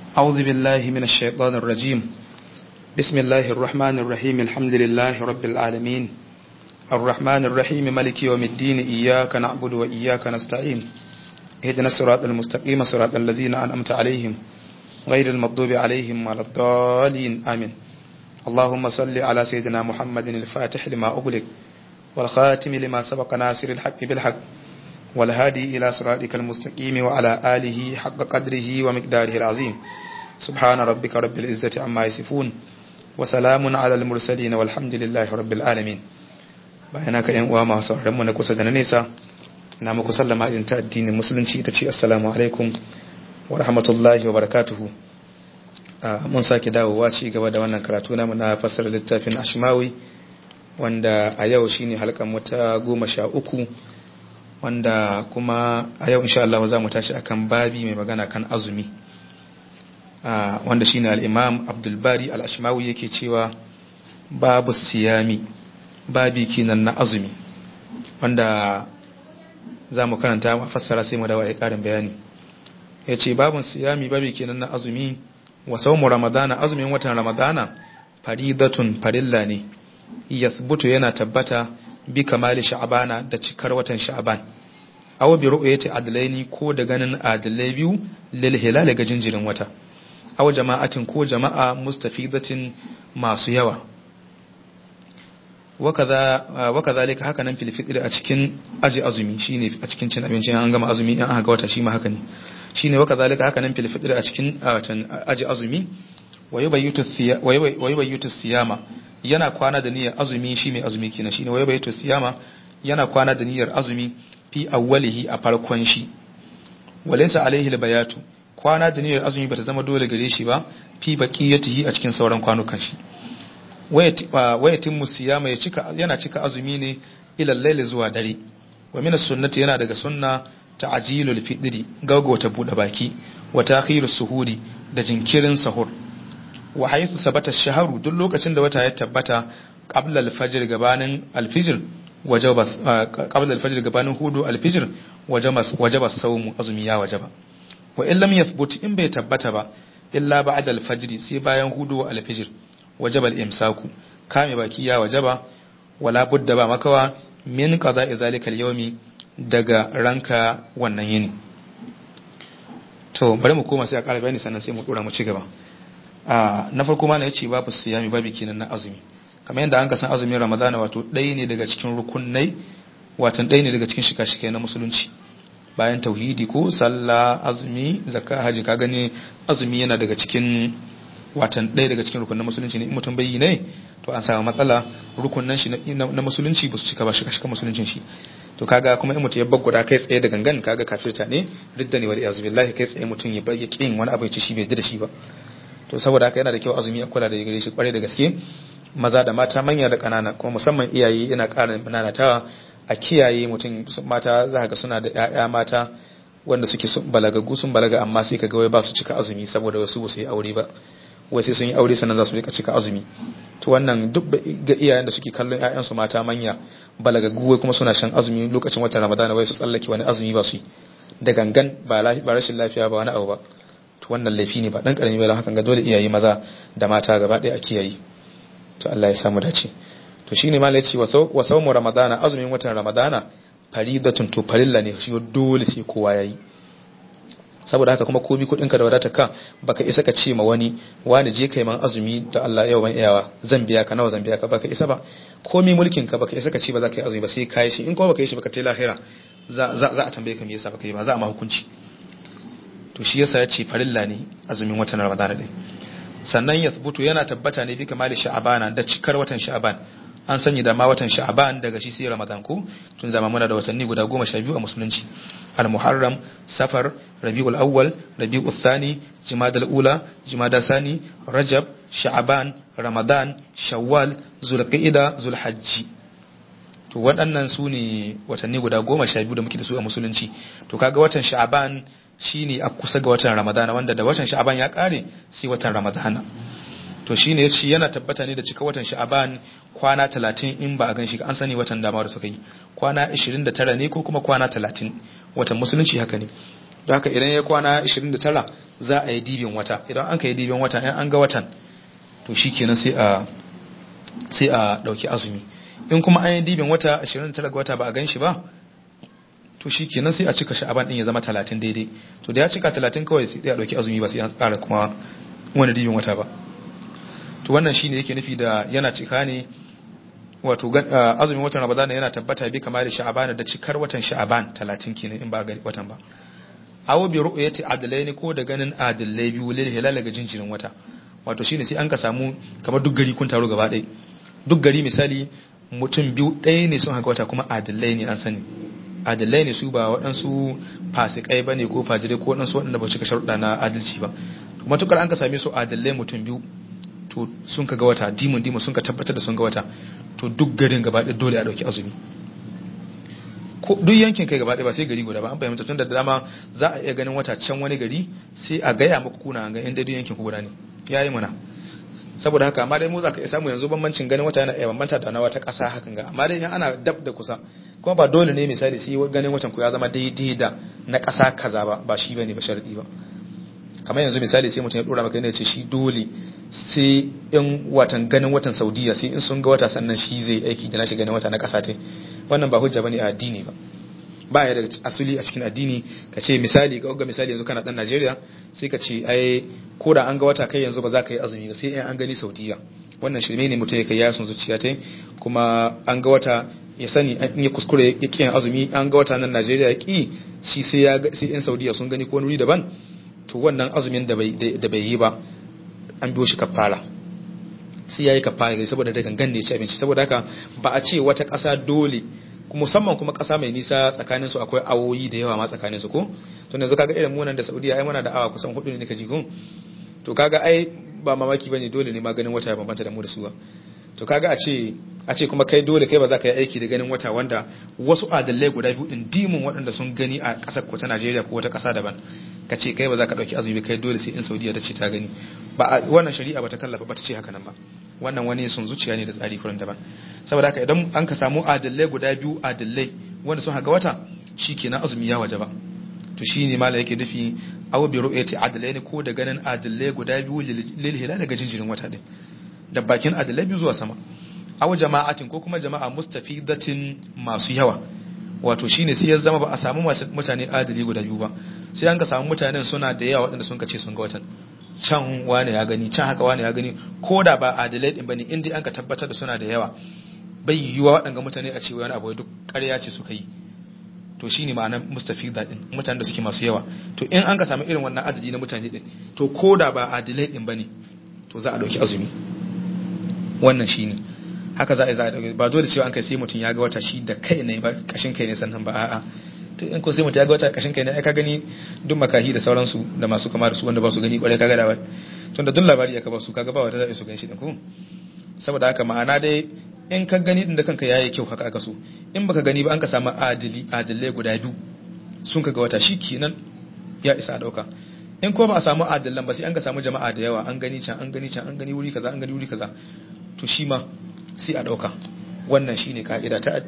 أعوذ بالله من الشيطان الرجيم بسم الله الرحمن الرحيم الحمد لله رب العالمين الرحمن الرحيم ملك يوم الدين إياك نعبد وإياك نستعين اهدنا الصراط المستقيم صراط الذين أنعمت عليهم غير المغضوب عليهم ولا الضالين آمين اللهم صل على سيدنا محمد الفاتح لما أغلق والخاتم لما سبق ناصر الحق بالحق والهادي إلى صراطك المستقيم وعلى آله حق قدره ومقداره العظيم سبحان ربك رب العزة عما يصفون وسلام على المرسلين والحمد لله رب العالمين bayan haka yan uwa masu mu na kusa da na nesa ina muku sallama irin ta addinin musulunci ita ce assalamu alaikum wa rahmatullahi wa barakatuhu mun sake dawowa ci gaba da wannan karatu namu na fassara littafin ashmawi wanda a yau shine halkan mu ta goma sha uku wanda kuma a yau insha Allah za mu tashi akan babi mai magana kan azumi wanda shine al-Imam Abdul Bari al-Ashmawi yake cewa babu siyami babi kinan na azumi wanda za mu karanta mu fassara sai mu dawo ai karin bayani yace babun siyami babi kinan na azumi wa sawmu ramadana azumin watan ramadana faridatun farilla ne yathbutu yana tabbata bi kamali sha'bana da cikar watan sha'ban aw bi ru'yati adlaini ko da ganin adlai biyu lil hilal ga jinjirin wata aw jama'atin ko jama'a mustafidatin masu yawa wa kadhalika haka nan fil fitr a cikin aji azumi shine a cikin cin abinci an gama azumi in aka ga wata shi ma haka ne shine wa kadhalika haka nan fil fitr a cikin aji azumi wa yubayyitu siyama yana kwana da niyyar azumi shi mai azumi kenan shine wai bayatu siyama yana kwana da niyyar azumi fi awwalihi a farkon shi walaysa alaihi albayatu kwana da niyyar azumi bata zama dole gare shi ba fi baqiyatihi a cikin sauran kwanukan shi wayatin musiyama ya cika yana cika azumi ne ila layli zuwa dare wa min sunnati yana daga sunna ta'jilul fitri gaggauta bude baki wa ta'khirus suhuri da jinkirin sahur wa haythu thabata ash-shahru duk lokacin da wata ya tabbata qabla al-fajr gabanin al-fajr wajaba qabla al-fajr gabanin hudu al-fajr wajaba wajaba sawmu azumi ya wajaba wa in lam yathbut in bai tabbata ba illa ba'da al-fajr sai bayan hudu al-fajr wajaba al-imsaku kame baki ya wajaba wala budda ba makawa min qada'i zalika al-yawmi daga ranka wannan yini to bari mu koma sai a ƙara bayani sannan sai mu dora mu ci gaba na farko ma na yace babu siyami babu kenan na azumi kamar yadda an ka san azumin ramadana wato ɗaya ne daga cikin rukunai watan ɗaya ne daga cikin shika-shika na musulunci bayan tauhidi ko sallah azumi zakka haji ka gani azumi yana daga cikin watan ɗaya daga cikin rukunan musulunci ne in mutum bai yi ne to an samu matsala rukunan shi na musulunci ba su cika ba shika-shika musuluncin shi to kaga kuma in mutum ya bagguda kai tsaye da gangan kaga kafirta ne ridda ne wal iyazu billahi kai tsaye mutum ya bayyana kin wani abu ya ci shi bai da shi ba to saboda haka yana da kyau azumi a kula da gare shi kwarai da gaske maza da mata manya da kanana kuma musamman iyaye yana ƙara nanatawa a kiyaye mutum mata za ga suna da ƴaƴa mata wanda suke balagagu sun balaga amma sai kaga wai ba su cika azumi saboda wasu ba su yi aure ba wai sai sun yi aure sannan za su rika cika azumi to wannan duk ga iyayen da suke kallon ƴaƴansu mata manya balagagu wai kuma suna shan azumi lokacin watan ramadana wai su tsallake wani azumi ba su yi da gangan ba rashin lafiya ba wani abu ba to wannan laifi ne ba dan karami ba hakan ga dole iyaye maza da mata gaba ɗaya a kiyaye to Allah ya samu dace to shine ma yace wa sawmu ramadana azumin watan ramadana faridatun to farilla ne shi dole sai kowa yayi saboda haka kuma komi kudin ka da wadatar ka baka isa ka ce ma wani wani je kai man azumi da Allah yau ban iyawa zan biya ka nawa zan biya ka baka isa ba komi mulkin ka baka isa ka ce ba za ka yi azumi ba sai ka yi shi in kuma baka yi shi baka tai lahira za za a tambaye ka me yasa baka yi ba za a ma hukunci to shi yasa ya ce farilla ne azumin watan ramadana din sannan ya thubutu yana tabbata ne bi kamali sha'abana da cikar watan sha'aban an sanya da ma watan sha'aban daga shi sai ramadan ko tun zama muna da watanni guda goma sha biyu a musulunci al-muharram safar rabiul awwal rabiul thani jumada ula jumada sani rajab sha'aban ramadan shawwal zulqa'ida zulhajji to waɗannan su ne watanni guda goma sha biyu da muke da su a musulunci to kaga watan sha'aban shine a kusa ga watan ramadana wanda da watan sha'aban ya kare sai watan ramadana to shine yace yana tabbata ne da cika watan sha'aban kwana 30 in ba a ganshi an sani watan dama da suka yi kwana 29 ne ko kuma kwana 30 watan musulunci haka ne don haka idan ya kwana 29 za a yi dibin wata idan an ka yi dibin wata in an ga watan to shikenan sai a sai a dauki azumi in kuma an yi dibin wata 29 ga wata ba a gan shi ba to shi kenan sai a cika sha'aban din ya zama 30 daidai to da ya cika 30 kawai sai ya dauki azumi ba sai an ƙara kuma wani dibin wata ba to wannan shine yake nufi da yana cika ne wato azumin watan ramadana yana tabbata bi kamar da sha'aban da cikar watan sha'aban 30 kenan in ba ga watan ba awo bi ru'yati adlaini ko da ganin adlai biyu lil hilal ga jinjirin wata wato shine sai an ka samu kamar duk gari kun taro gaba ɗaya duk gari misali mutum biyu ɗaya ne sun haka wata kuma adalai ne an sani adalai ne su ba waɗansu fasikai ba ne ko fajirai ko waɗansu waɗanda ba cika sharuɗa na adalci ba matukar an ka same su adalai mutum biyu to sun ka ga wata dimun dimun sun ka tabbatar da sun ga wata to duk garin gaba ɗaya dole a ɗauki azumi duk yankin kai gaba ɗaya ba sai gari guda ba an fahimta tun da dama za a iya ganin wata can wani gari sai a gaya muku kuna an ga inda duk yankin ku guda ne yayi mana saboda haka amma dai mu za ka iya samu yanzu bambancin ganin wata yana iya bambanta da na wata ƙasa hakan ga amma dai in ana dab da kusa kuma ba dole ne misali sai ganin watan ku ya zama daidai da na ƙasa kaza ba ba shi bane ba sharadi ba kamar yanzu misali sai mutum ya dora maka yana ce shi dole sai in watan ganin watan Saudiya sai in sun ga wata sannan shi zai aiki da nashi ganin wata na ƙasa ta wannan ba hujja bane a addini ba ba ya da asali a cikin addini ka ce misali ka ga misali yanzu kana dan Najeriya sai ka ce ai ko da an ga wata kai yanzu ba za ka yi azumi ba sai in an gani Saudiya wannan shirme ne mutum ya kai yasun zuciya ta kuma an ga wata ya sani in ya kuskure ya ƙi yin azumi an ga wata nan Najeriya ya ƙi shi sai ya sai in Saudiya sun gani ko wani daban to wannan azumin da bai da bai yi ba an biyo shi kafara sai yayi kafara ne saboda da gangan ne ya ci abinci saboda haka ba a ce wata ƙasa dole musamman kuma ƙasa mai nisa tsakanin su akwai awoyi da yawa ma tsakanin su ko to yanzu kaga irin munan da Saudiya ai muna da awa kusan hudu ne kaji ko to kaga ai ba mamaki bane dole ne maganin wata ya bambanta da mu da su ba to kaga a ce a ce kuma kai dole kai ba za ka yi aiki da ganin wata wanda wasu adalai guda biyu din dimun waɗanda sun gani a ƙasar ko ta Najeriya ko wata ƙasa daban ka ce kai ba za ka ɗauki azumi kai dole sai in Saudiya ta ce ta gani ba wannan shari'a ba ta kallafa ba ta ce haka nan ba wannan wani sun zuciya ne da tsari kuran daban saboda haka idan an ka samu adalai guda biyu adalai wanda sun haka wata shikenan azumi ya waje ba to shine mala yake nufi aw bi ru'yati adalain ko da ganin adalai guda biyu lil hilal daga jinjirin wata din da bakin adalai biyu zuwa sama aw jama'atin ko kuma jama'a mustafidatin masu yawa wato shine sai ya zama ba a samu mutane adali guda biyu ba sai an ka samu mutanen suna da yawa waɗanda sun kace sun ga watan can wani ya gani can haka wani ya gani ko da ba adalai din bane in dai an ka tabbatar da suna da yawa bai yiwuwa waɗanga mutane a ce wani abu duk ƙarya ce suka yi to shine ma'anar mustafida din mutanen da suke masu yawa to in an ka samu irin wannan adadi na mutane din to ko da ba adalai din bane to za a dauki azumi wannan shine haka za a za a dauki ba dole cewa an kai sai mutum ya ga wata shi da kai ne ba kashin kai ne sannan ba a'a to in ko sai mutum ya ga wata kashin kai ne ai ka gani duk makahi da sauransu da masu kama da su wanda ba su gani kwarai kaga da tun da duk labari ya ka ba su kaga ba wata za su gani shi din ko saboda haka ma'ana dai in ka gani din da kanka yayi kyau haka aka so in baka gani ba an ka samu adili adilai guda biyu sun kaga wata shi kenan ya isa dauka in ko ba a samu adilan ba sai an ka samu jama'a da yawa an gani can an gani can an gani wuri kaza an gani wuri kaza to shi ma sai a dauka wannan shine ka'ida ta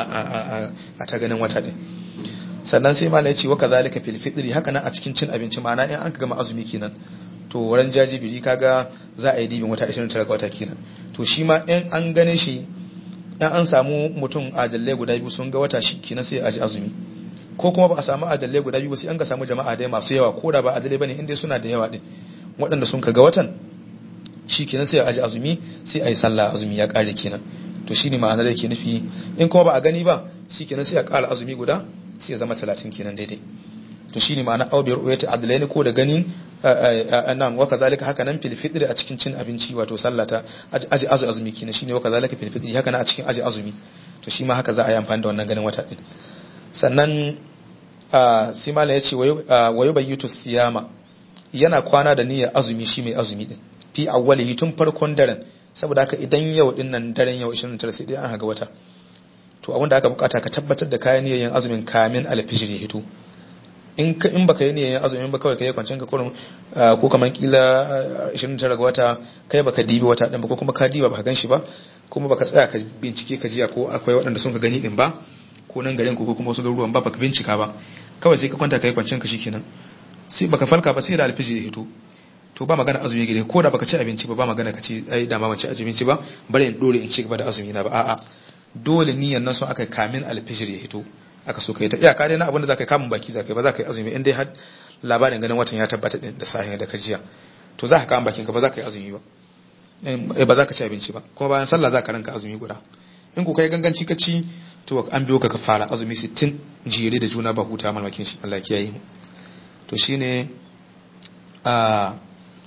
a ta ganin wata din sannan sai malai ce wa kazalika fil fitri haka nan a cikin cin abinci ma'ana in an ka gama azumi kenan to wurin jajibiri kaga za a yi dibin wata 29 ga wata kenan to shi ma in an gane shi in an samu mutum adalai guda biyu sun ga wata shi kenan sai a ji azumi ko kuma ba a samu adalai guda biyu sai an ga samu jama'a dai masu yawa ko da ba adalai bane inda suna da yawa din waɗanda sun ga watan shi kenan sai a ji azumi sai a yi sallah azumi ya ƙare kenan to shine ma'anar da ke nufi in kuma ba a gani ba shi kenan sai a ƙara azumi guda sai ya zama talatin kenan daidai to shine ma'ana aw bi ru'yati adlaini ko da ganin nan wa kazalika haka nan fil fitri a cikin cin abinci wato sallata aji azu azumi kenan shine wa kazalika fil fitri haka nan a cikin aji azumi to shi ma haka za a yi amfani da wannan ganin wata din sannan sai malam yace wa yubayyitu siyama yana kwana da niyyar azumi shi mai azumi din fi awwalihi tun farkon daren saboda haka idan yau din nan daren yau 29 sai dai an haga wata to abin da aka bukata ka tabbatar da kayan niyyar azumin kamin alfijir ya hito in ka in baka yi niyyar azumin ba kawai kai kwancin ka kurum ko kaman kila 29 ga wata kai baka dibi wata din ba ko kuma ka diba baka ganshi ba kuma baka tsaya ka bincike ka jiya ko akwai waɗanda sun ka gani din ba ko nan garin ko kuma wasu garuruwan ba baka bincika ba kawai sai ka kwanta kai kwancin ka shikenan sai baka falka ba sai da alfijir ya hito to ba magana azumi gare ko da baka ci abinci ba ba magana ka ce ai da ma ban ci abinci ba bari in dore in ci gaba da azumi na ba a'a dole niyyar nan so aka kamin alfijir ya hito aka so kai ta iyaka dai na abin da zaka kamun baki zaka ba zaka yi azumi in dai har labarin ganin watan ya tabbata din da sahihin da kajiya to za ka kamun bakin ka ba za ka yi azumi ba eh ba za ka ci abinci ba kuma bayan sallah za ka ranka azumi guda in ku kai ganganci ka ci to an biyo ka ka fara azumi 60 jere da juna ba huta malmakin shi Allah kiyaye mu to shine a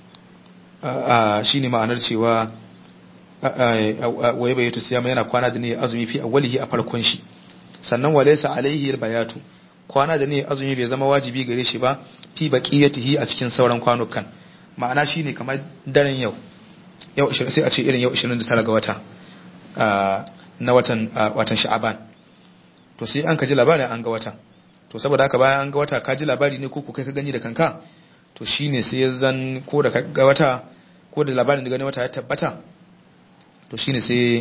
a shine ma'anar cewa waye bai to siyama yana kwana da ne azumi fi awwalihi a farkon shi sannan walaysa alaihi albayatu kwana da ne azumi bai zama wajibi gare shi ba fi baqiyatihi a cikin sauran kwanukan ma'ana shine kamar daren yau yau 20 sai a ce irin yau 29 ga wata na watan watan sha'aban to sai an ka ji labarin an ga wata to saboda haka bayan an ga wata ka ji labari ne ko ku kai ka gani da kanka to shine sai ya zan ko da ga wata ko da labarin da gani wata ya tabbata to shine sai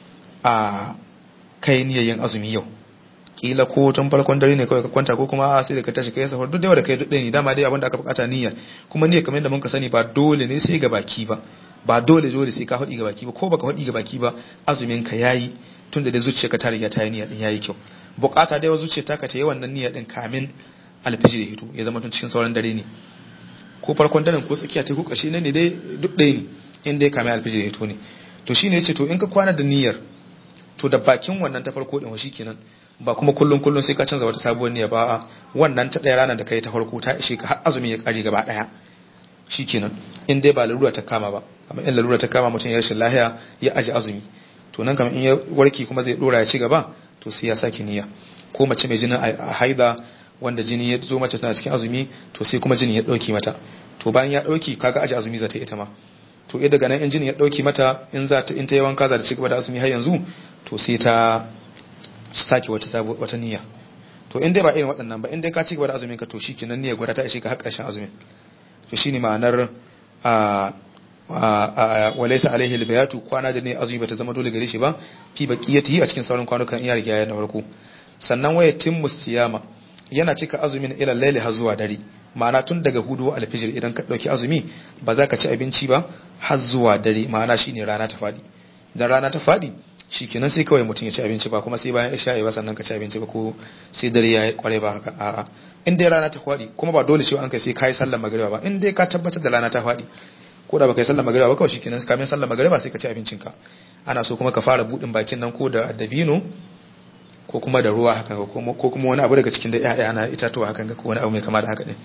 a kai niyyar azumi yau kila ko tun farkon dare ne kawai ka kwanta ko kuma a sai da ka tashi kai sahur duk da kai duk ne dama dai abin da aka bukata niyya kuma niyyar kamar yadda muka sani ba dole ne sai ga baki ba ba dole dole sai ka faɗi ga baki ba ko baka faɗi ga baki ba azumin ka yayi tun da dai zuciyarka ta riga ta yi niyya din yayi kyau bukata dai wa zuciyar ta ka ta yi wannan niyya din kamin alfijir ya hito ya zama tun cikin sauran dare ne ko farkon daren ko tsakiya ta ko ƙarshe ne dai duk ɗaya ne in dai kamin alfijir ya hito ne to shine yace to in ka kwana da niyyar to da bakin wannan ta farko din shi kenan ba kuma kullun kullun sai ka canza wata sabuwar niyya ba wannan ta ɗaya ranar da kai ta farko ta ishe ka har azumi ya kare gaba ɗaya shikenan in dai ba lalura ta kama ba amma in lalura ta kama mutum ya rashin lahiya ya aji azumi to nan kamar in ya warke kuma zai dora ya ci gaba to sai ya sake niyya ko mace mai jinin a haida wanda jini ya zo mace tana cikin azumi to sai kuma jini ya dauki mata to bayan ya dauki kaga aji azumi za ta ita ma to eh daga nan in jini ya dauki mata in za ta in ta yi wanka za ta ci gaba da azumi har yanzu to sai ta sake wata sabo wata niyya to in dai ba irin waɗannan ba in dai ka ci gaba da azumin ka to shikenan niyyar gwada ta ishe ka har ƙarshen azumin to shine ma'anar a walaisa alaihi albayatu kwana da ne azumi bata zama dole gare shi ba fi baqiyatihi a cikin sauran kwanukan iya riga ya na farko sannan waya timmu siyama yana cika azumin ila laili har zuwa dare ma'ana tun daga hudu alfijir idan ka dauki azumi ba za ka ci abinci ba har zuwa dare ma'ana shine rana ta fadi idan rana ta fadi shikenan sai kawai mutum ya ci abinci ba kuma sai bayan isha'i ba sannan ka ci abinci ba ko sai dare ya kware ba haka a'a in dai rana ta fadi kuma ba dole cewa an kai sai kai sallar magriba ba in dai ka tabbatar da rana ta fadi ko da baka yi sallar magriba ba kawai shikenan kamin sallar magriba sai ka ci abincin ka ana so kuma ka fara budin bakin nan ko da dabino ko kuma da ruwa haka ko kuma wani abu daga cikin da ƴaƴa na itatuwa hakan ga ko wani abu mai kama da haka din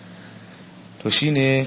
to shine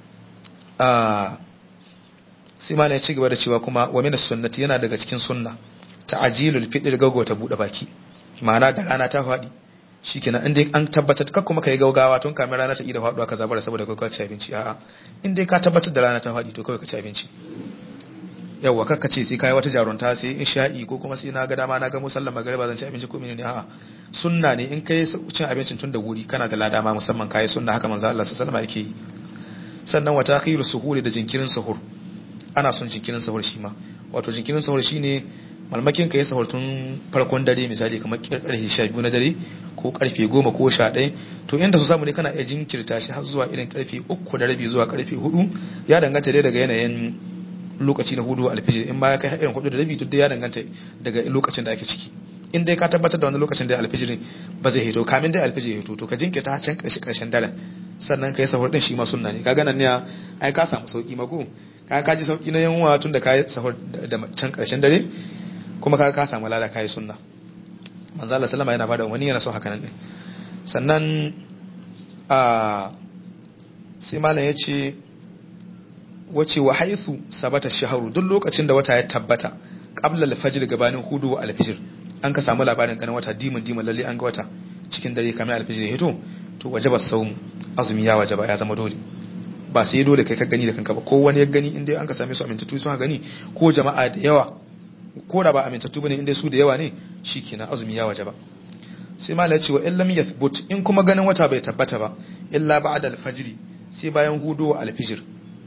a sai malai ya ci gaba da cewa kuma wa min sunnati yana daga cikin sunna ta'jilul fitr gaggauta bude baki ma'ana da rana ta faɗi shikenan in dai an tabbatar kar kuma kai gaugawa tun kamin rana ta ida faduwa ka zabara saboda kai ka ci abinci a'a in dai ka tabbatar da rana ta faɗi to kawai ka ci abinci yawwa kakka ce sai kai wata jarunta sai isha'i ko kuma sai na ga dama na ga musallan magariba zan ci abinci ko menene a'a sunna ne in kai cin abincin tun da wuri kana da lada ma musamman kai sunna haka manzo Allah sallallahu alaihi wasallam yake yi sannan wata akhiru suhuri da jinkirin suhur ana son jinkirin sahur shi ma wato jinkirin sahur shine malmakin ka yi sahur tun farkon dare misali kamar karfe 12 na dare ko karfe 10 ko 11 to inda su samu ne kana iya jinkirta shi har zuwa irin karfe 3 da rabi zuwa karfe 4 ya danganta dai daga yanayin lokaci na hudu alfijir in ma ya kai irin 4 da rabi to dai ya danganta daga lokacin da ake ciki in dai ka tabbatar da wani lokacin da alfijir ba zai hito kamin dai alfijir ya hito to ka jinkirta har can karshe karshen daren sannan ka yi sahur din shi ma sunna ne kaga nan ne ai ka samu sauki mako ka ka ji sauki na yanwa tun da ka yi sahur da can karshen dare kuma ka ka samu lada ka yi sunna manzo Allah sallama yana bada wani yana so haka nan ne sannan a sai malam ya ce wace wa haisu sabata shaharu duk lokacin da wata ya tabbata qabla al-fajr gabanin hudu wa al-fajr an ka samu labarin ganin wata dimin dimin lalle an ga wata cikin dare kamar al-fajr ya hito to wajaba sawm azumi ya wajaba ya zama dole ba sai dole kai ka gani da kanka ba ko wani ya gani inda an ka same su amintattu sun gani ko jama'a da yawa ko da ba amintattu bane inda su da yawa ne shikenan azumi ya wajaba sai malai ce wa in lam yathbut in kuma ganin wata bai tabbata ba illa ba'da al-fajr sai bayan hudu wa al-fajr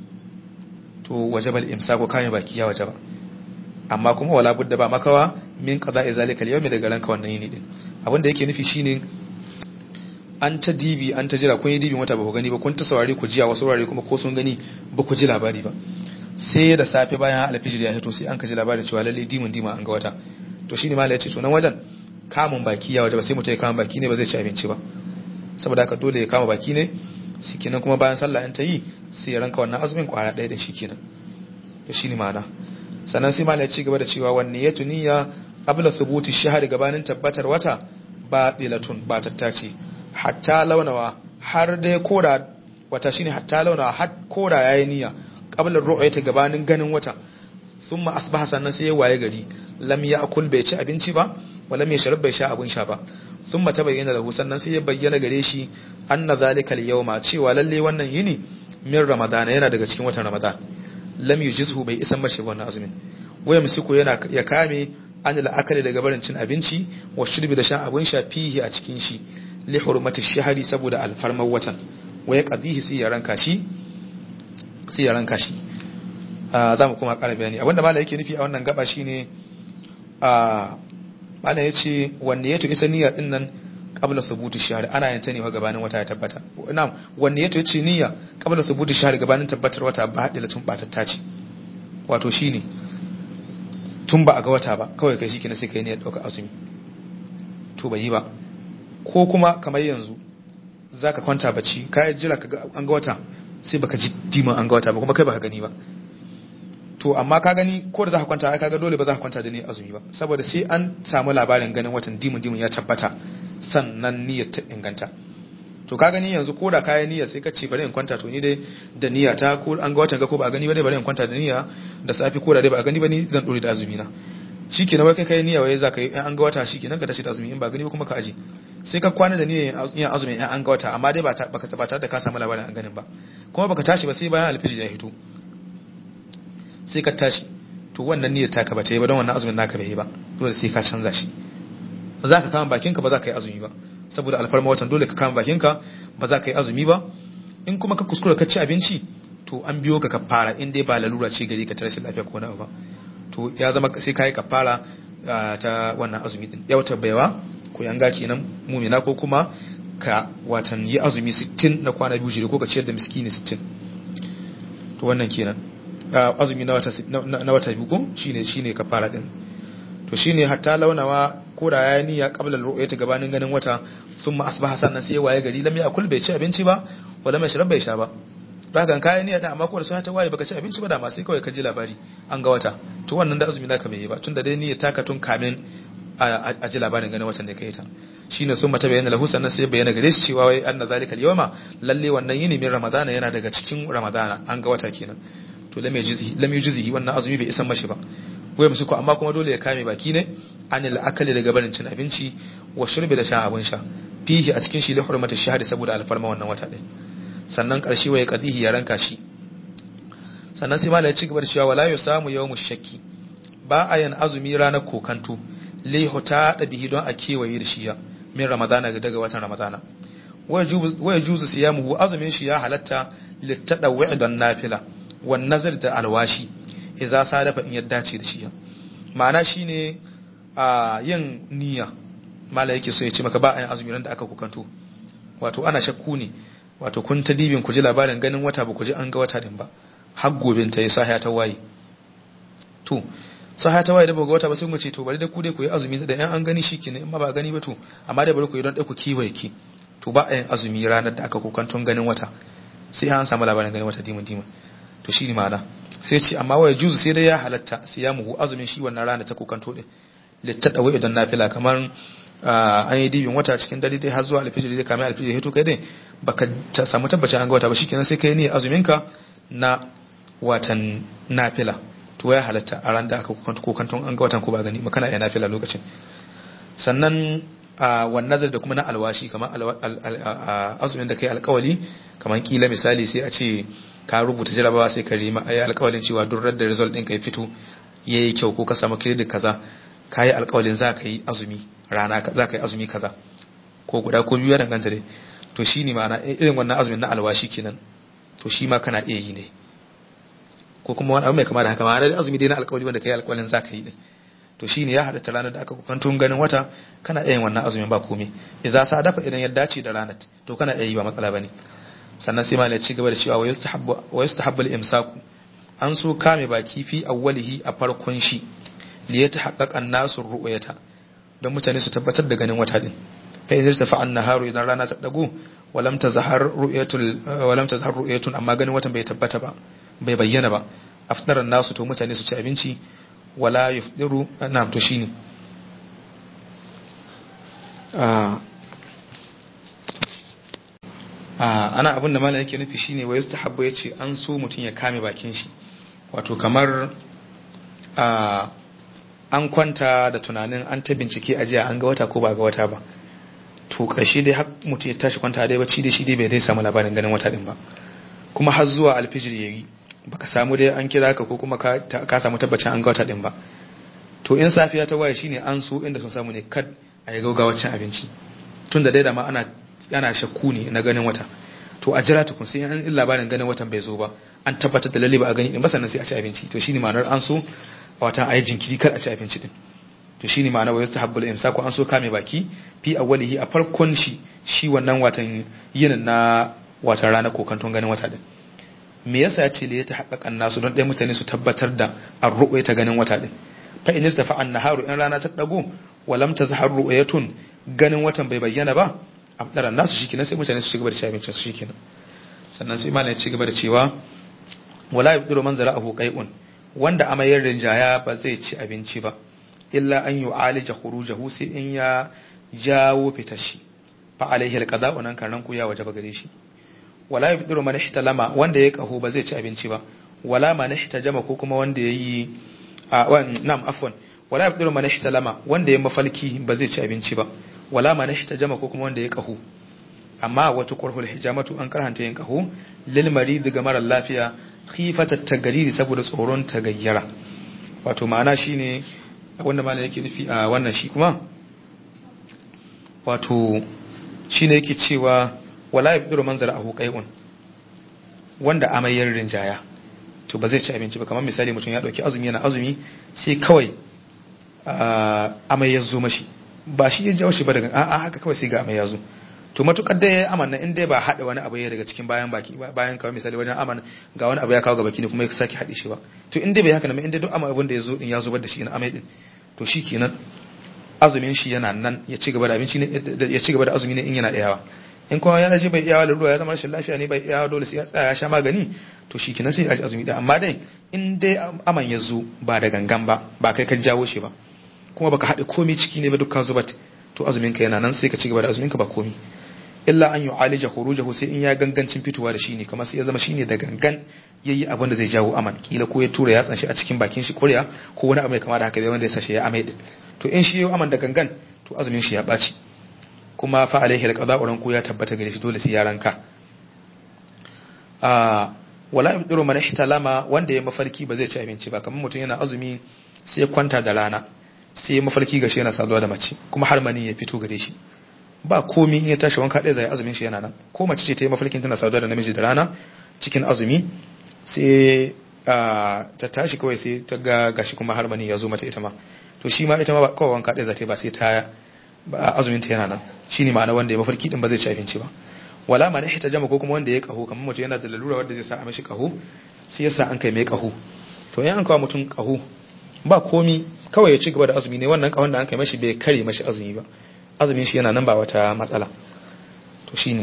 to wajaba al-imsaku kayan baki ya wajaba amma kuma wala budda ba makawa min qada'i zalika al-yawmi daga ranka wannan yini din abin da yake nufi shine an ta dibi an ta jira kun yi dibin wata ba ku gani ba kun ta saurare ku jiya wasu saurare kuma ko sun gani ba ku ji labari ba sai da safe bayan alfijir ya hito sai an ka ji labarin cewa lalle dimin dima an ga wata to shine mala ya ce to nan wajen kamun baki ya waje ba sai mutum ya kama baki ne ba zai ci abinci ba saboda haka dole ya kama baki ne shikenan kuma bayan sallah in ta yi sai ya ranka wannan azumin kwara ɗaya da shi kenan to shine ma'ana sannan sai mala ya ci gaba da cewa wanne ya tuniya qabla subuti shahri gabanin tabbatar wata ba dilatun ba tattace hatta launawa har dai koda wata shine hatta launawa har koda yayi niyya qabla ru'yati gabanin ganin wata summa asbaha sannan sai ya waye gari lam ya'kul bai ci abinci ba wala mai sharab bai sha abun sha ba summa tabayyana lahu sannan sai ya bayyana gare shi anna zalika al-yawma cewa lalle wannan yini min ramadana yana daga cikin watan ramadan lam yujizhu bai isan mashi wannan azumin waya musiku yana ya kame an la'akari daga barin cin abinci wa shirbi da shan abun sha fihi a cikin shi li hurmati shahri saboda alfarmar watan waya qadihi sai ya ranka shi sai ya ranka shi za mu kuma ƙara bayani abinda malam yake nufi a wannan gaba shine a malam yace wanne yato ita niyya din nan qabla subuti shahr ana yin ta ne gabanin wata ya tabbata na'am wanne yato yace niyya qabla subuti shahr gabanin tabbatar wata ba hadila tun batatta ce wato shine tun ba a ga wata ba kawai kai shikenan sai kai ne ya dauka azumi to bai yi ba ko kuma kamar yanzu zaka kwanta bacci ka jira ka an ga wata sai baka ji diman an ga wata ba kuma kai baka gani ba to amma ka gani ko da za ka kwanta ai kaga dole ba za ka kwanta da ni azumi ba saboda sai an samu labarin ganin watan dimun dimun ya tabbata sannan niyyar ta inganta to ka gani yanzu ko da kayan niyya sai ka ce bari in kwanta to ni dai da niyya ta ko an ga watan ga ko ba a gani ba dai bari in kwanta da niyya da safi ko da dai ba a gani ba ni zan dore da azumi na shikenan wai kai kai niyya wai za ka yi an ga wata shikenan ka tashi da azumi in ba gani ba kuma ka aje sai ka kwana da niyyar yin azumi in an ga wata amma dai ba baka tare da ka samu labarin an ganin ba kuma baka tashi ba sai bayan alfijir ya hito sai ka tashi to wannan niyyar taka ba ta yi ba don wannan azumin naka bai yi ba dole sai ka canza shi ba za ka kama bakinka ba za ka yi azumi ba saboda alfarma watan dole ka kama bakinka ba za ka yi azumi ba in kuma ka kuskura ka ci abinci to an biyo ka kafara in dai ba lalura ce gari ka ta rashin lafiya ko na ba to ya zama sai ka yi kafara ta wannan azumi din ya wata baiwa ko yanga kenan mumina ko kuma ka watan yi azumi 60 na kwana biyu jere ko ka ciyar da miskini 60 to wannan kenan azumi na wata na wata biyu ko shine shine kafara din to shine hatta launawa ko da ya niyya qabla al-ru'yati gabanin ganin wata thumma asbaha sannan sai waye gari lam yakul bai ci abinci ba wala mai sharab bai sha ba daga kayan niyya da amma ko da sai ta waye baka ci abinci ba da ma sai kawai ka ji labari an ga wata to wannan da azumi naka bai yi ba tunda dai niyya taka tun kamin a ji labarin ganin watan da kai ta shine sun mata bayyana lahu sannan sai bayyana gare shi cewa wai anna zalika al-yawma lalle wannan yini min ramadana yana daga cikin ramadana an ga wata kenan to lam yujzihi lam yujzihi wannan azumi bai isan mashi ba wai musu ko amma kuma dole ya kame baki ne anil akali daga barin cin abinci wa shurbi da sha abin sha fihi a cikin shi li hurmati shahadi saboda alfarma wannan wata din sannan karshe wai qadihi ya ranka shi sannan sai malai ya ci gaba da cewa wala yusamu yawmu shakki ba a yin azumi ranar kokanto li huta da bihi don a kewaye da shi min ramadana daga watan ramadana waya juzu siyamuhu azumin shi ya halatta littadawwi don nafila wan nazar da alwashi idza sadafa in yadda ce da shi ma'ana shine a yin niyya mala yake so ya ce maka ba a yin azumi ran da aka kukanto wato ana shakku ne wato kun ta dibin ku ji labarin ganin wata ba ku ji an ga wata din ba har gobin ta yi sahiya ta waye to sahiya ta waye da ba ga wata ba sai mu ce to bari da ku dai ku yi azumi da yan an gani shikenan in ma ba gani ba to amma dai bari ku yi don dai ku kiwaye ki to ba a yin azumi ranar da aka kukanton ganin wata sai an samu labarin ganin wata dimin dimin to shi ne ma'ana sai ce amma waya juzu sai dai ya halatta sai ya muhu azumin shi wannan rana ta kokanto din littada wai idan nafila kamar an yi dibin wata cikin dare dai har zuwa alfijir dai kamar alfijir hito kai dai baka samu tabbacin an ga wata ba shikenan sai kai ne azumin ka na watan nafila to ya halatta a ran da aka kokanto kokanton an ga watan ko ba gani ba kana iya nafila lokacin sannan wan nazar da kuma na alwashi kamar azumin da kai alkawali kamar kila misali sai a ce ka rubuta jarabawa sai ka rima ayi alƙawalin cewa duk da result ɗin ka ya fito yayi kyau ko ka samu credit kaza ka yi alƙawalin za ka yi azumi rana za ka yi azumi kaza ko guda ko biyu ya danganta dai to shi ne ma'ana irin wannan azumin na alwashi kenan to shi ma kana iya yi ne ko kuma wani abu mai kama da haka ma'ana azumi dai na alƙawali wanda ka yi alƙawalin za ka yi din to shine ya halatta ranar da aka kokantun ganin wata kana iya yin wannan azumin ba komai idza sa dafa idan ya dace da ranar to kana iya yi ba matsala bane sannan sai malai ci gaba da cewa wa yustahabbu wa yustahabbu al-imsaku an so kame baki fi awwalihi a farkon shi li yatahaqqaqa an-nasu ru'yata don mutane su tabbatar da ganin wata din fa in tafa an-naharu idan rana ta dago walam tazhar ru'yatul walam tazhar ru'yatun amma ganin watan bai tabbata ba bai bayyana ba afdaran nasu to mutane su ci abinci wala yufdiru na'am to shine ana abin da malam yake nufi shine wa yastahabbu yace an so mutun ya kame bakin shi wato kamar an kwanta da tunanin an ta bincike a jiya an ga wata ko ba ga wata ba to karshe dai har mutum ya tashi kwanta dai bacci da shi dai bai zai samu labarin ganin wata din ba kuma har zuwa alfijir yayi baka samu dai an kira ka ko kuma ka samu tabbacin an ga wata din ba to in safiya ta waye shine an so inda sun samu ne kad a yi gaugawar cin abinci tun da dai da ma ana ana shakku ne na ganin wata to a jira tukun sai an labarin ganin watan bai zo ba an tabbatar da lalle ba a gani din ba sannan sai a ci abinci to shine ma'anar an so a watan ayi jinkiri kar a ci abinci din to shine ma'anar wa yastahabbul imsaku an so kame baki fi awwalihi a farkon shi shi wannan watan yin na watan rana kokanton ganin wata din me yasa ya ce le ta haƙaƙan nasu don ɗaya mutane su tabbatar da an ruɓe ta ganin wata din fa in istafa an naharu in rana ta dago walam tazhar ru'yatun ganin watan bai bayyana ba abdaran nasu shikenan sai mutane su cigaba da shan abincin su shikenan sannan sai malam ya cigaba da cewa wala yabduru man zara'ahu qai'un wanda amayar rinjaya ba zai ci abinci ba illa an yu'alija khurujahu sai in ya jawo fitashi fa alaihi alqada wannan karan ku ya wajaba gare shi wala yabduru man ihtalama wanda ya kaho ba zai ci abinci ba wala man ihtajama ko kuma wanda yayi a na'am afwan wala yabduru man ihtalama wanda ya mafalki ba zai ci abinci ba wala man ihtajama ko kuma wanda ya kahu amma wata qurhul hijamatu an karhanta yin kahu lil marid ga mara lafiya khifata tagariri saboda tsoron tagayyara wato ma'ana shine wanda malam yake nufi a wannan shi kuma wato shine yake cewa wala yabduru man zara'ahu qai'un wanda amayyar rinjaya to ba zai ci abinci ba kamar misali mutum ya dauki azumi yana azumi sai kawai amai ya zo mashi ba shi ya jawo shi ba daga a'a haka kawai sai ga amai ya zo to matukar da ya amanna in dai ba hada wani abu ya daga cikin bayan baki bayan kawai misali wajen aman ga wani abu ya kawo ga baki ne kuma ya sake haɗe shi ba to in dai bai haka nan in dai duk amai abin da ya zo din ya zubar da shi na amai din to shi kenan azumin shi yana nan ya ci gaba da abinci ne ya ci gaba da azumi ne in yana iyawa in kuma yana ji bai iyawa da ruwa ya zama rashin lafiya ne bai iyawa dole sai ya tsaya ya sha magani to shi kenan sai ya azumi da amma dai in dai aman ya zo ba da gangan ba ba kai ka jawo shi ba kuma baka haɗe komai ciki ne ba dukkan zubat to azumin ka yana nan sai ka ci gaba da azumin ka ba komai illa an yu'alija khurujahu sai in ya gangancin fitowa da shi ne kamar sai ya zama shine da gangan yayi abin da zai jawo aman kila ko ya tura yatsan shi a cikin bakin shi kuriya ko wani abu mai kama da haka dai wanda ya sashi ya amai din to in shi yayi aman da gangan to azumin shi ya baci kuma fa alaihi alqada'u ranku ya tabbata gare shi dole sai ya ranka a wala yabdiru man ihtalama wanda ya mafarki ba zai ci abinci ba kamar mutum yana azumi sai ya kwanta da rana sai ya mafarki gashi yana saduwa da mace kuma har mani ya fito gare shi ba komi in ya tashi wanka ɗaya zai azumin shi yana nan ko mace ce ta yi mafarkin tana saduwa da namiji da rana cikin azumi sai ta tashi kawai sai ta ga gashi kuma har mani ya zo mata ita ma to shi ma ita ma kawai wanka ɗaya za ta yi ba sai ta azumin ta yana nan shine ma'ana wanda ya mafarki din ba zai ci abinci ba wala ma ne ta jama ko kuma wanda ya kaho kamar mutum yana da lalura wanda zai sa a mashi kaho sai ya sa an kai mai kaho to in an kawo mutum kaho ba komi kawai ya ci gaba da azumi ne wannan kahon da an kai mashi bai kare mashi azumi ba azumin shi yana nan ba wata matsala to shine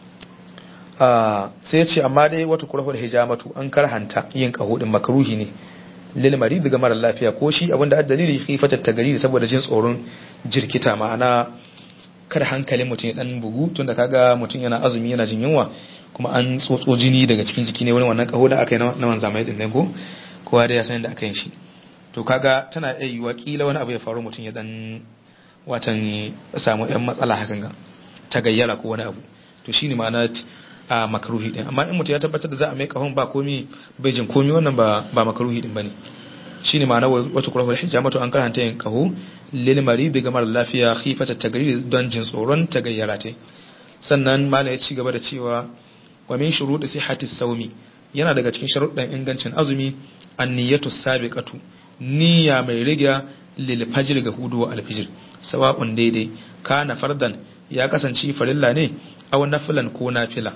sai ya ce amma dai wata kurahul hijamatu an karhanta yin kaho din makaruhi ne lil marid ga mara lafiya ko shi abinda a dalili khifatat tagariri saboda jin tsoron jirkita ma'ana kada hankalin mutum ya dan bugu tunda kaga mutum yana azumi yana jin yunwa kuma an tsotso jini daga cikin jiki ne wani wannan kaho da aka yi na wanzamai din nan ko kowa da ya san da aka yi shi to kaga tana iya yiwa kila wani abu ya faru mutum ya dan watan samu yan matsala hakan ga ta gayyara ko wani abu to shine ma'ana a makaruhi din amma in mutum ya tabbatar da za a mai kahon ba komi bai jin komi wannan ba ba makaruhi din bane shine ma'ana wata kurahul hijamatu an karanta yin kaho lil marid ga mara lafiya khifata tagayyur don jin tsoron tagayyara ta sannan mala ya ci gaba da cewa wa min shurudi sihhati sawmi yana daga cikin sharuɗan ingancin azumi an-niyyatu sabiqatu niyya mai riga lil fajr ga hudu wa alfijir sawa'un daidai kana fardan ya kasance farilla ne aw nafilan ko nafila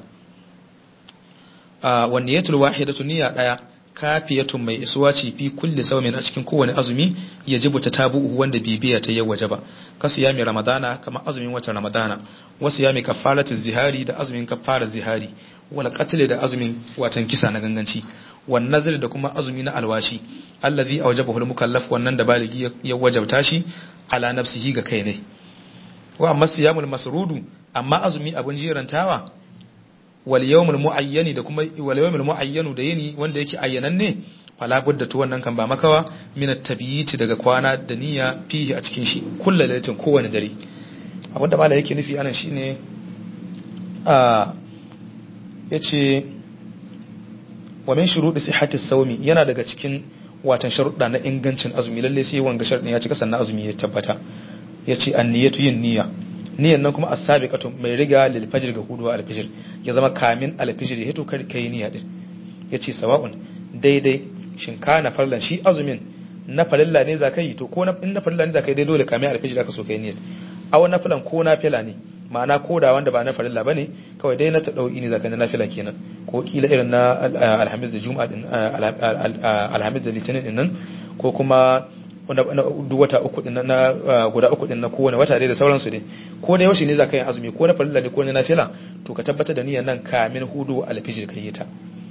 a wanne yatul wahidatu niyya daya kafiyatun mai isuwa ce fi kulli sawmin a cikin kowane azumi ya jibu ta tabu'u wanda bibiya ta yau waje ba kasu yami ramadana kamar azumin watan ramadana wasu yami kafaratu zihari da azumin kafara zihari wala qatl da azumin watan kisa na ganganci wan nazr da kuma azumi na alwashi allazi awjabahu al-mukallaf wannan da baligi ya wajabta shi ala nafsihi ga kai ne wa amma siyamul masrudu amma azumi abun jirantawa wal yawmul muayyani da kuma wal yawmul muayyanu da yini wanda yake ayyananne fala budda to wannan kan ba makawa min at daga kwana da niyya fihi a cikin shi kullu lailatin kowane dare abinda mala yake nufi anan shine a yace wa min shurudi sihhati sawmi yana daga cikin watan sharuɗa na ingancin azumi lalle sai wanga sharuɗin ya cika sannan azumi ya tabbata yace an-niyyatu yin niyya niyan nan kuma as-sabiqatu mai riga lil fajr ga hudu al fajr ya zama kamin al fajr ya hito kar kai niyya din yace sawa'un daidai shin kana farlan shi azumin na farilla ne za kai to ko na in na farilla ne za kai dai dole kamin al fajr ka so kai niyyar aw na filan ko na fila ne ma'ana ko da wanda ba na farilla bane kawai dai na ta dauki ne zaka na fila kenan ko kila irin na alhamis da juma'a din alhamis da litinin din nan ko kuma duk wata uku din na guda uku din na kowane wata dai da sauransu dai ko da yaushe ne zaka yi azumi ko na farilla ne ko na nafila to ka tabbatar da niyyar nan kamin hudu alfijir kai ta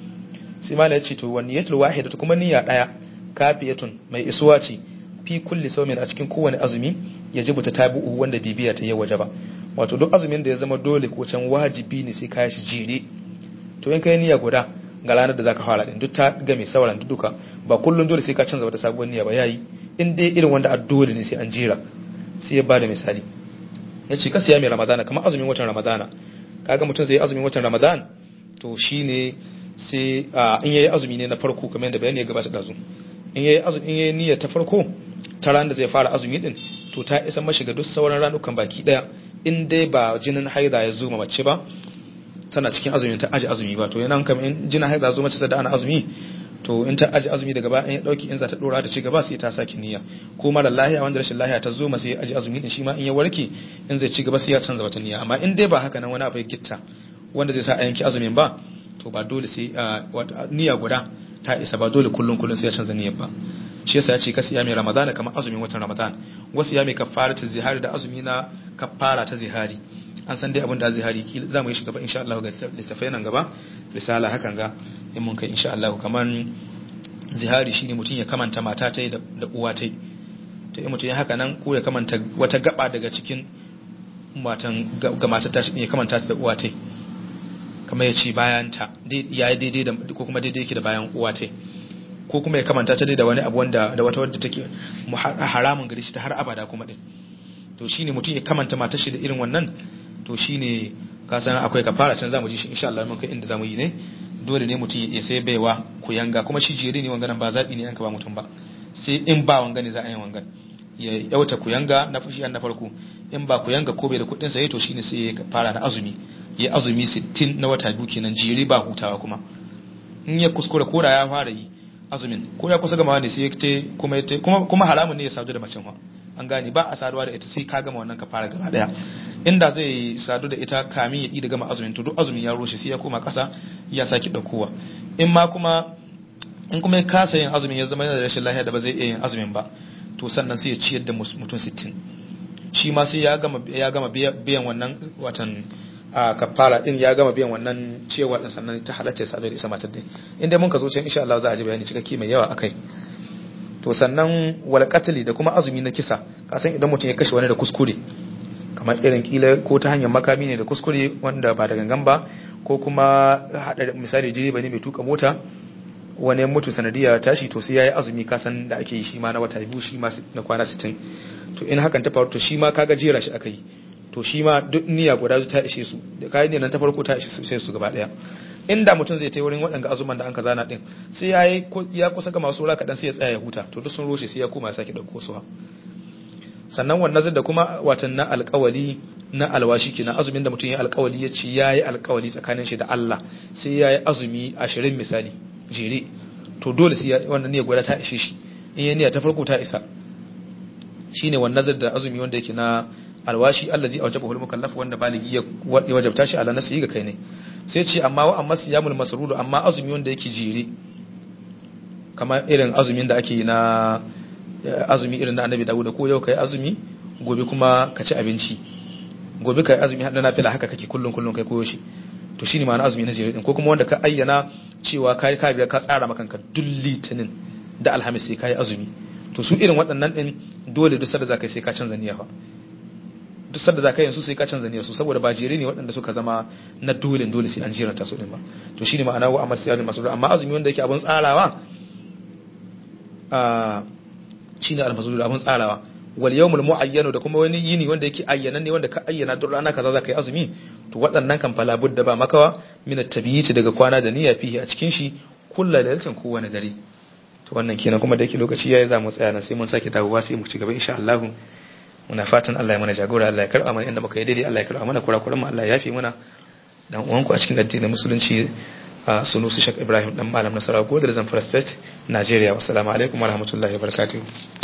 sai malai ya ce to wani yatul wahida kuma niyya daya kafiyatun mai isuwa ce fi kulli sawmin a cikin kowane azumi ya jibuta tabi'u wanda bibiya ta yi waje ba wato duk azumin da ya zama dole ko can wajibi ne sai ka shi jere to in kai niyya guda ga ranar da zaka fara din duk ta ga mai sauran duka ba kullun dole sai ka canza wata sabuwar niyya ba yayi in dai irin wanda a dole ne sai an jera sai ya bada misali ya ce ka siya mai ramadana kamar azumin watan ramadana kaga mutum zai azumin watan ramadan to shine sai in yayi azumi ne na farko kamar yadda bayani ya gabata da zu in yayi azumi in yayi niyya ta farko ta ran da zai fara azumi din to ta isa mashi ga duk sauran ranukan baki daya in dai ba jinin haida ya zo mace ba tana cikin azumin ta aji azumi ba to yana kamar in jinin haida zo mace da ana azumi to in ta aji azumi daga baya in ya dauki in za ta dora da ci gaba sai ta saki niyya ko mara lahiya wanda rashin lahiya ta zo masa ya aji azumi din shi ma in ya warke in zai ci gaba sai ya canza wata niyya amma in dai ba haka nan wani abu ya gitta wanda zai sa a yanki azumin ba to ba dole sai niyya guda ta isa ba dole kullun kullun sai ya canza niyyar ba shi yasa ya ce kasi ya mai ramadan kamar azumin watan ramadan wasu ya mai kafara ta zihari da azumi na kafara ta zihari an san dai abin da zihari za mu yi shi gaba insha Allah ga littafai nan gaba risala hakan ga in mun kai insha Allah kamar zihari shine mutum ya kamanta mata ta da uwa ta to in mutum ya haka nan ko ya kamanta wata gaba daga cikin matan ga matar ta ya kamanta ta da uwa ta kamar ya ce bayan ta ya yi daidai da ko kuma daidai yake da bayan uwa ta ko kuma ya kamanta ta da wani abu wanda da wata wadda take haramun gari shi ta har abada kuma din to shine mutum ya kamanta matar shi da irin wannan to shine ka san akwai kafara can zamu ji shi insha Allah mun kai inda zamu yi ne dole ne mutum ya sai baiwa ku yanga kuma shi jere ne wanganan ba zabi ne an ka ba mutum ba sai in ba wanga ne za a yi wangan ya yauta ku yanga na fushi na farko in ba ku yanga ko bai da kuɗin sa to shine sai ya fara na azumi ya azumi 60 na wata biyu kenan jere ba hutawa kuma in ya kuskura ko da ya fara yi azumin ko ya kusa gama ne sai ya kuma ya kuma kuma haramun ne ya sadu da macen wa an gane ba a saduwa da ita sai ka gama wannan ka fara gaba daya inda zai sadu da ita kamin ya yi da gama azumin to duk azumin ya roshe sai ya koma kasa ya saki daukowa in ma kuma in kuma ya kasa yin azumin ya zama yana da rashin lafiya da ba zai iya yin azumin ba to sannan sai ya ciyar da mutum 60 shi ma sai ya gama ya gama biyan wannan watan a kafara din ya gama biyan wannan ciyarwa din sannan ta halatta ya sadu da isa matar din inda mun ka zo can insha Allah za a ji bayani cikakke mai yawa akai to sannan wal qatli da kuma azumi na kisa kasan idan mutum ya kashe wani da kuskure kamar irin kila ko ta hanyar makami ne da kuskure wanda ba da gangan ba ko kuma hada misali direba ne mai tuka mota wani mutu sanadiya tashi to sai yayi azumi kasan da ake yi shi ma na wata biyu shi ma na kwana 60 to in hakan ta faru to shi ma kaga jera shi aka yi to shi ma duk niyya guda ta ishe su da kayan ne nan ta farko ta ishe su gaba daya inda mutum zai tai wurin waɗanga azuman da an ka zana din sai ya yi ya kusa ga masu raka dan sai ya tsaya ya huta to duk sun roshe sai ya koma ya sake dauko su sannan wannan da kuma watan na alƙawali na alwashi kenan azumin da mutum ya alƙawali ya ce ya yi alƙawali tsakanin shi da Allah sai ya yi azumi ashirin misali jere to dole sai wannan niyya gwada ta ishe shi in ya niyya ta farko ta isa shine wan nazar da azumi wanda yake na alwashi allazi awjabahu al-mukallaf wanda baligi ya wajabta shi ala nafsihi ga kai ne sai ce amma wa amma siyamul masrudu amma azumi wanda yake jere kamar irin azumin da ake yi na azumi irin na annabi dawuda ko yau kai azumi gobe kuma ka ci abinci gobe kai azumi hada nafila haka kake kullun kullun kai koyo shi to shine ma'ana azumi na jere din ko kuma wanda ka ayyana cewa kai ka biya ka tsara maka kanka duk litinin da alhamis sai kai azumi to su irin waɗannan din dole duk sanda zaka sai ka canza niyya fa duk sanda zaka yin su sai ka canza niyyar su saboda ba jere ne waɗanda suka zama na dole dole sai an jiranta su din ba to shine ma'ana wa amal siyadul masrur amma azumi wanda yake abun tsarawa a shine al-masrur abun tsarawa wal yawmul muayyanu da kuma wani yini wanda yake ayyana ne wanda ka ayyana duk rana kaza zaka yi azumi to waɗannan kan fala budda ba makawa min at-tabiyyiti daga kwana da niyya fihi a cikin shi kullu lailatin kowane dare to wannan kenan kuma da yake lokaci yayi za mu tsaya nan sai mun sake dawowa sai mu ci gaba insha Allah muna fatan Allah ya mana jagora Allah ya karba mana inda muka yi daidai Allah ya karba mana kurakuran mu Allah ya yafe mana dan uwanku a cikin addinin musulunci a sunusi Sheikh Ibrahim dan malam Nasarawa Godar Zamfara State Nigeria wassalamu alaikum warahmatullahi wabarakatuh